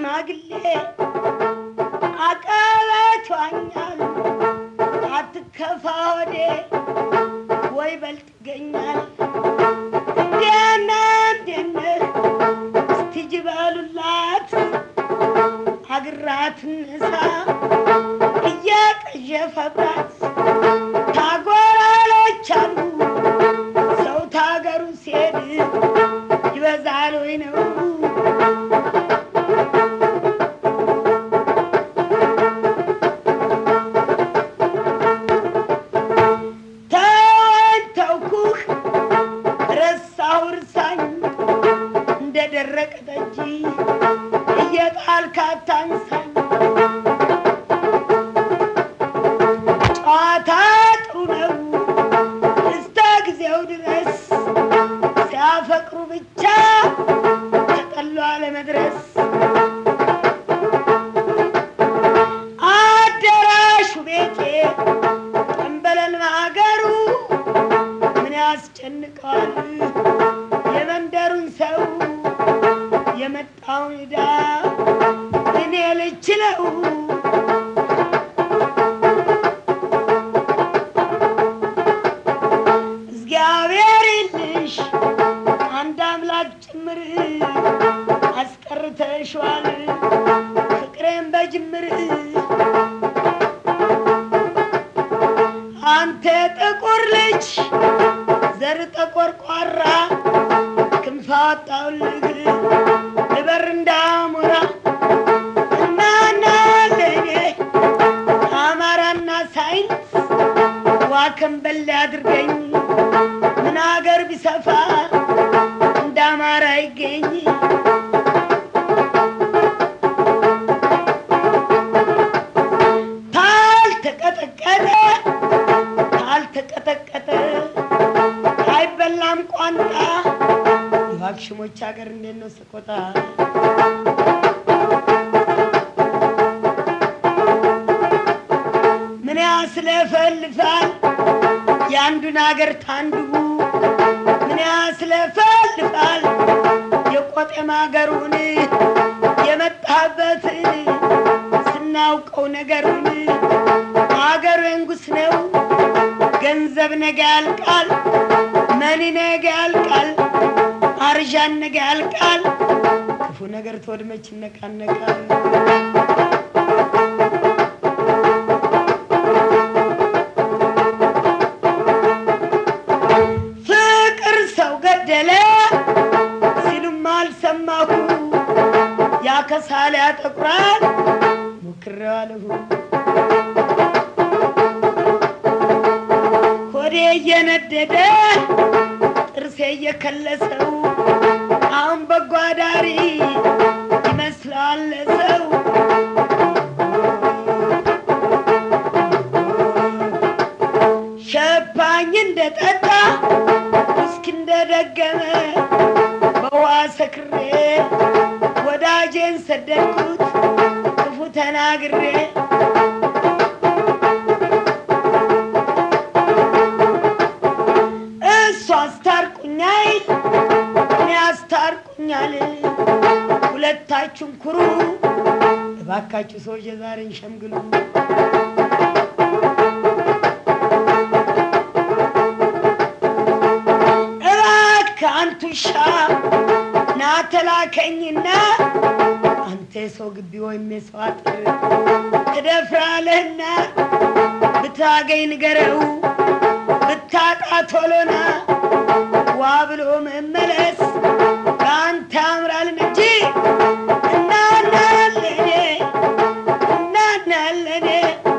ሽማግሌ አቀበት ዋኛል አትከፋ ወዴ ወይ በልጥ ይገኛል እንዴነ እንዴነ እስቲ ጅበሉላት አግራት ንሳ እየቀዠፈባት ታጎራሎች አሉ ሰው ታገሩ ሲሄድ ይበዛል ወይ ነው ተወን ተውኩህ ረሳሁ እርሳኝ እንደ ደረቀ ጠጅ እየጣልክ አታንሳኝ ጨዋታ ጥሩ ነው እስከ ጊዜው ድረስ ሲያፈቅሩ ብቻ ተጠሏ ለመድረስ አዳራሹ ቤቴ ጠንበለል ማገሩ ምን ያስጨንቀዋል የመንደሩን ሰው የመጣውን ዕዳ እኔ ልችለው እግዚአብሔር ይልሽ አንድ አምላክ ጭምር አስቀርተሽዋል ፍቅሬን በጅምር አንተ ጥቁር ልጅ ዘር ጠቆርቋራ ክንፍ አወጣሁልህ ልበር እንዳሞራ እናና ለኔ አማራና ሳይንስ ዋከንበል አድርገኝ ምን አገር ቢሰፋ እንደ አማራ ይገኝ ታልተቀጠቀጠ ታልተቀጠቀጠ አይበላም ቋንጣ የዋክሽሞች ሀገር እንዴት ነው ሰቆጣ ምን ያስለፈልፋል የአንዱን አገር ታንዱ ምን ያስለፈልፋል የቆጤም አገሩን የመጣበትን ስናውቀው ነገሩን አገሩ የንጉስ ነው ገንዘብ ነገ ያልቃል መኒ ነገ ያልቃል አርዣን ነገ ያልቃል ክፉ ነገር ተወድመች ይነቃነቃል ፍቅር ሰው ገደለ ሲሉም አልሰማሁ ያከሳል ያጠቁራል ሞክሬዋለሁ ሆዴ እየነደደ ጥርሴ እየከለሰው አሁን በጎ አዳሪ ይመስላል ሰው ሸባኝ እንደጠጣ ውስኪ እንደደገመ በውሃ ሰክሬ ወዳጄን ሰደድኩት ክፉ ተናግሬ እሱ አስታርቁኛል እኔ አስታርቁኛል ሁለታችሁም ኩሩ እባካችሁ ሰዎች የዛሬን ሸምግሉ እባክህ አንቱ ሻ ና ተላከኝና አንተ የሰው ግቢ ወይም የሰው አጥር ትደፍራለህና ብታገኝ ንገረው ብታጣ ቶሎና ዋ ብሎ መመለስ ከአንተ ያምራልን እንጂ እናናለኔ እናናለኔ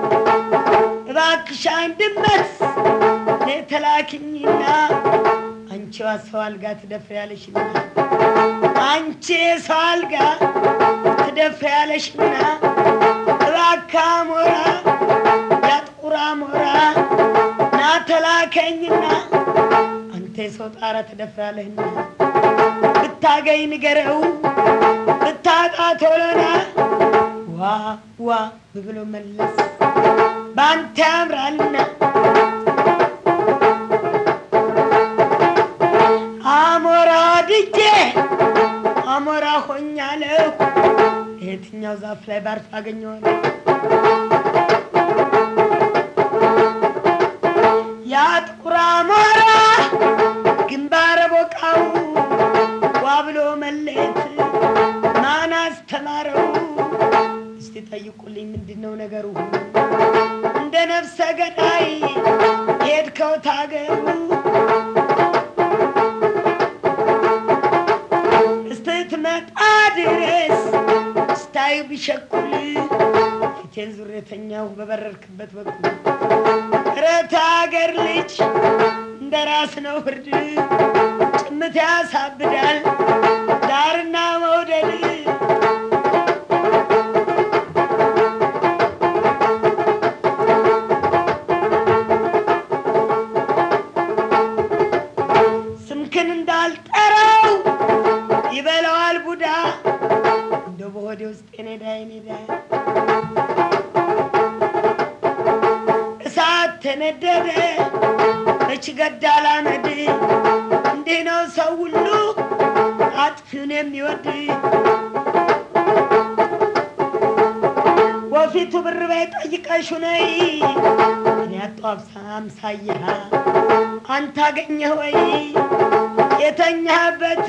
እባክሽ አንድመት ተላክኝና አንቺ ሰው አልጋ ትደፍሪያለሽና አንቺ ሰው አልጋ ትደፍሪያለሽና እባክህ አሞራ ያጥቁር አሞራ ና ተላከኝና አንተ የሰው ጣራ ትደፍራለህና ብታገኝ ንገረው ብታጣ ቶሎና ዋ ዋ ብሎ መለስ በአንተ ያምራልና አሞራ ድጄ አሞራ ሆኛለሁ የትኛው ዛፍ ላይ ባርፍ አገኘዋለሁ? ያ ጥቁር አሞራ ግንባረ ቦቃው ዋ ብሎ መለየት ማን አስተማረው? እስቲ ጠይቁልኝ፣ ምንድን ነው ነገሩ? እንደ ነፍሰ ገዳይ ሄድከው ታገሩ እስትትመጣ ድረስ ስታዩ ቢሸኩል ፊቴን ዙሬተኛው በበረርክበት በኩል እረት አገር ልጅ እንደ ራስ ነው ፍርድ ጭምት ያሳብዳል ዳርና መውደድ ስምክን እንዳልጠራው ይበላዋል ቡዳ እንደ በሆዴ ውስጥ የኔዳ የኔዳ እሳት ተነደደ መች ገዳል አመድ እንዲህ ነው ሰው ሁሉ አጥፊውን የሚወድ ወፊቱ ብር በይ ጠይቀሹ ነይ እኔ አጡ አብሳ አምሳያ አንተ አገኘህ ወይ የተኛህበት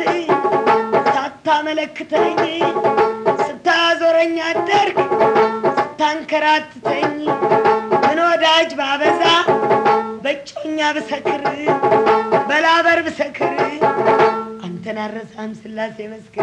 ሳታመለክተኝ ስታዞረኝ አደርግ ስታንከራትተኝ ምን ወዳጅ ባበዛ በጮኛ ብሰክር በላበር ብሰክር አንተን አረሳም ስላሴ መስክር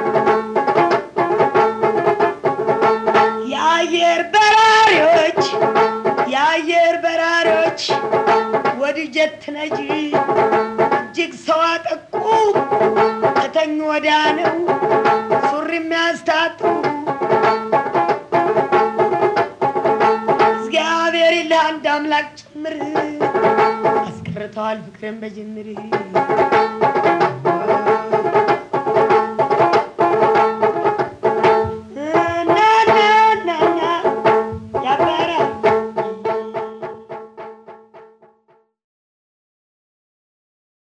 የአየር በራሪዎች የአየር በራሪዎች ወድጀት ነጂ እጅግ ሰው አጠቁ ከተኙ ወዲያ ነው ሱሪ የሚያስታጡ እግዚአብሔር ይልህ አንድ አምላክ ጭምር አስቀርተዋል ፍቅርን በጅምር